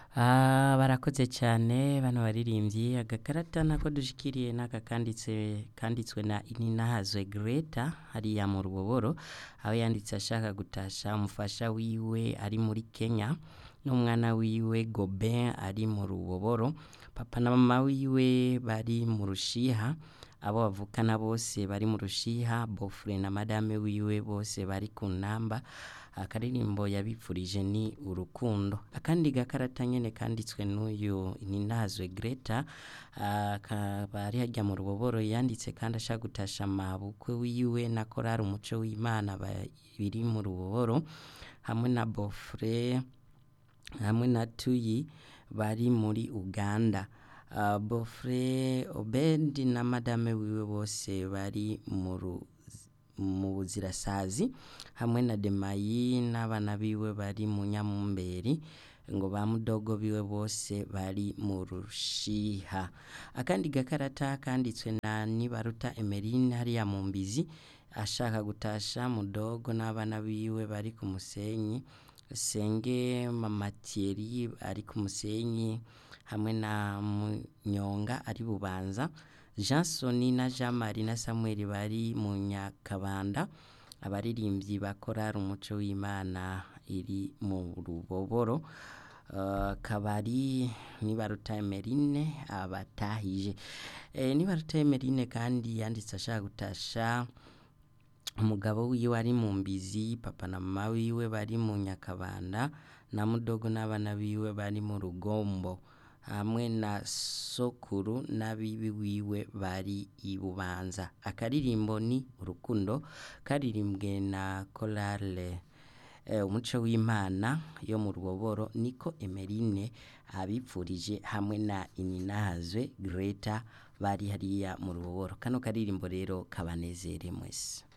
Ah, barakoze cyane bano baririmbyi agakarata nako dushikiriye n'aka kanditse kanditswe na Ininahazwe Greta hariya mu ruboboro aho yanditse ashaka gutasha umufasha wiwe ari muri Kenya n'umwana wiwe Gobin ari mu ruboboro papa na mama wiwe bari mu rushiha abo bavukana bose bari mu rushiha bofre na madame wiwe bose bari ku namba akaririmbo yabipfurije ni urukundo akandi gakarata nyene kanditswe n'uyu Ininahazwe Greta akaba ari harya mu ruboboro yanditse kandi ashaka gutasha mabukwe wiwe na korari umuco w'Imana biri mu ruboboro hamwe na bofre hamwe na Tuyi bari muri Uganda uh, bofre Obedi na madame wiwe bose bari mu ru- mu buzirasazi hamwe na Demayi n'abana biwe bari mu Nyamumberi ngo ba mudogo biwe bose bari mu rushiha akandi gakarata kanditswe na Nibaruta Emeline hariya mu Mbizi ashaka gutasha mudogo n'abana biwe bari ku musenyi Senge Mama Thierry ari ku musenyi hamwe na Munyonga ari bubanza Jansoni na Jean Marie na Samuel bari mu Nyakabanda abaririmbyi bakorara umuco w'Imana iri mu ruboboro uh, kabari Nibaruta Emeline abatahije e, Nibaruta Emeline kandi yanditse ashaka gutasha umugabo wiwe ari mu mbizi papa na mama wiwe bari mu Nyakabanda na mudogo n'abana biwe bari mu rugombo hamwe na sokuru n'abibi wiwe bari i Bubanza akaririmbo ni urukundo karirimbwe na korale eh, umuco w'Imana yo mu ruboboro niko Emeline abipfurije hamwe na Ininahazwe Greta bari hariya mu ruboboro kano karirimbo rero kabanezere mwese